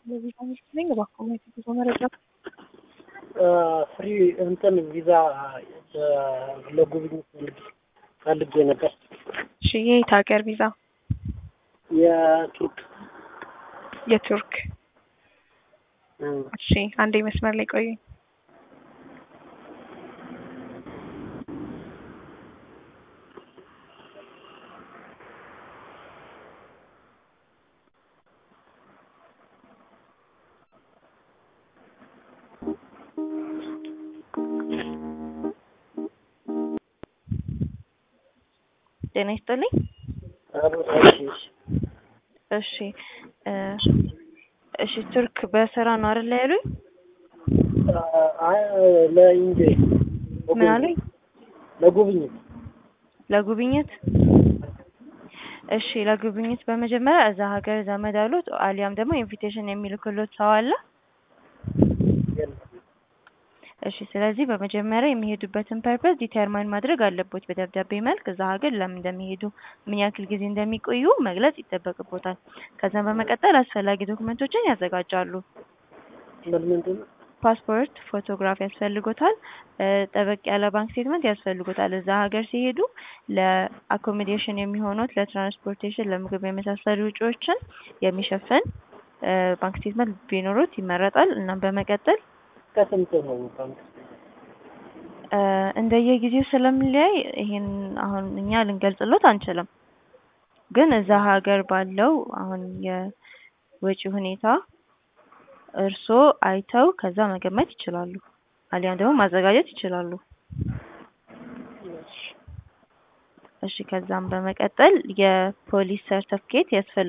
ስለዚህ ሚስት ነኝ እባክዎ የጉዞ መረጃ ፍሪ እንትን ቪዛ ለጉብኝት ፈልጌ ነበር። እሺ የየት ሀገር ቪዛ? የቱርክ የቱርክ እሺ አንዴ መስመር ላይ ቆዩ። ጤና ይስጥልኝ። እሺ እሺ ቱርክ በስራ ነው አይደል ያሉኝ? ለኢንጆይ ምን አሉኝ? ለጉብኝት ለጉብኝት እሺ ለጉብኝት በመጀመሪያ እዛ ሀገር ዘመድ አሉት አሊያም ደግሞ ኢንቪቴሽን የሚልክሎት ሰው አለ? እሺ ስለዚህ በመጀመሪያ የሚሄዱበትን ፐርፐዝ ዲተርማይን ማድረግ አለቦት በደብዳቤ መልክ እዛ ሀገር ለምን እንደሚሄዱ ምን ያክል ጊዜ እንደሚቆዩ መግለጽ ይጠበቅቦታል። ከዛም በመቀጠል አስፈላጊ ዶክመንቶችን ያዘጋጃሉ። ምን ምንድን ነው? ፓስፖርት፣ ፎቶግራፍ ያስፈልጎታል። ጠበቅ ያለ ባንክ ስቴትመንት ያስፈልጎታል። እዛ ሀገር ሲሄዱ ለአኮሞዴሽን የሚሆኑት ለትራንስፖርቴሽን፣ ለምግብ የመሳሰሉ ወጪዎችን የሚሸፍን ባንክ ስቴትመንት ቢኖሩት ይመረጣል። እናም በመቀጠል ከስንት ነው ባንክ? እንደየጊዜው ስለሚለያይ ይሄን አሁን እኛ ልንገልጽሎት አንችልም። ግን እዛ ሀገር ባለው አሁን የወጪ ሁኔታ እርስዎ አይተው ከዛ መገመት ይችላሉ። አሊያም ደግሞ ማዘጋጀት ይችላሉ። እሺ ከዛም በመቀጠል የፖሊስ ሰርተፍኬት ያስፈልጋል።